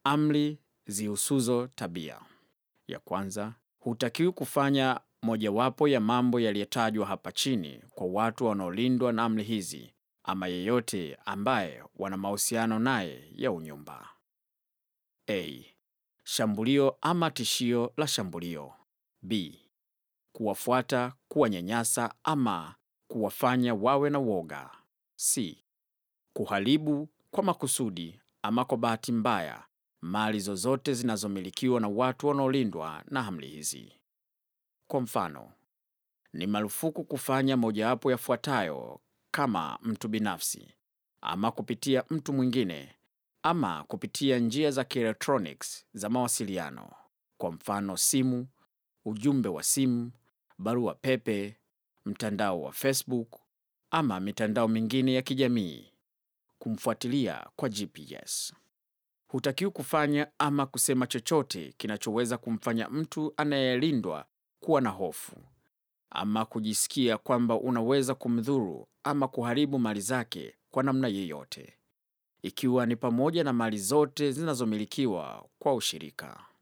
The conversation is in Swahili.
Amri zihusuzo tabia. Ya kwanza, hutakiwi kufanya mojawapo ya mambo yaliyotajwa hapa chini kwa watu wanaolindwa na amri hizi ama yeyote ambaye wana mahusiano naye ya unyumba. A. Shambulio ama tishio la shambulio. B. Kuwafuata, kuwanyanyasa ama kuwafanya wawe na woga. C. Kuharibu kwa makusudi ama kwa bahati mbaya mali zozote zinazomilikiwa na watu wanaolindwa na amri hizi. Kwa mfano, ni marufuku kufanya mojawapo yafuatayo kama mtu binafsi ama kupitia mtu mwingine ama kupitia njia za kielektroniki za mawasiliano, kwa mfano simu, ujumbe wa simu, barua pepe, mtandao wa Facebook ama mitandao mingine ya kijamii, kumfuatilia kwa GPS. Hutakiwi kufanya ama kusema chochote kinachoweza kumfanya mtu anayelindwa kuwa na hofu ama kujisikia kwamba unaweza kumdhuru ama kuharibu mali zake kwa namna yeyote, ikiwa ni pamoja na mali zote zinazomilikiwa kwa ushirika.